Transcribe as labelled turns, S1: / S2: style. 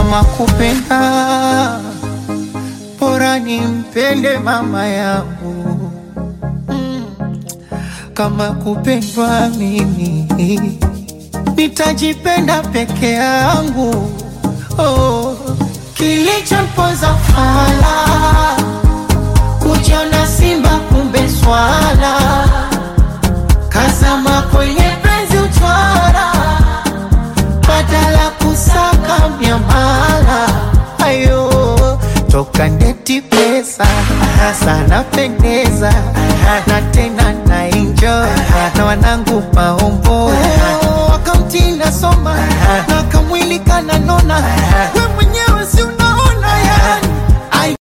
S1: kama kupenda bora nimpende mama yangu mm. kama kupendwa mimi nitajipenda peke yangu oh. kilichompoza fala kujiona simba kumbe swala kazama kwenye penzi uchwara badala kusaka miamala ayo toka ndeti pesa sana pendeza na tena na enjoy na wanangu maombo wakamtinda soma na kamwili kananona we mwenye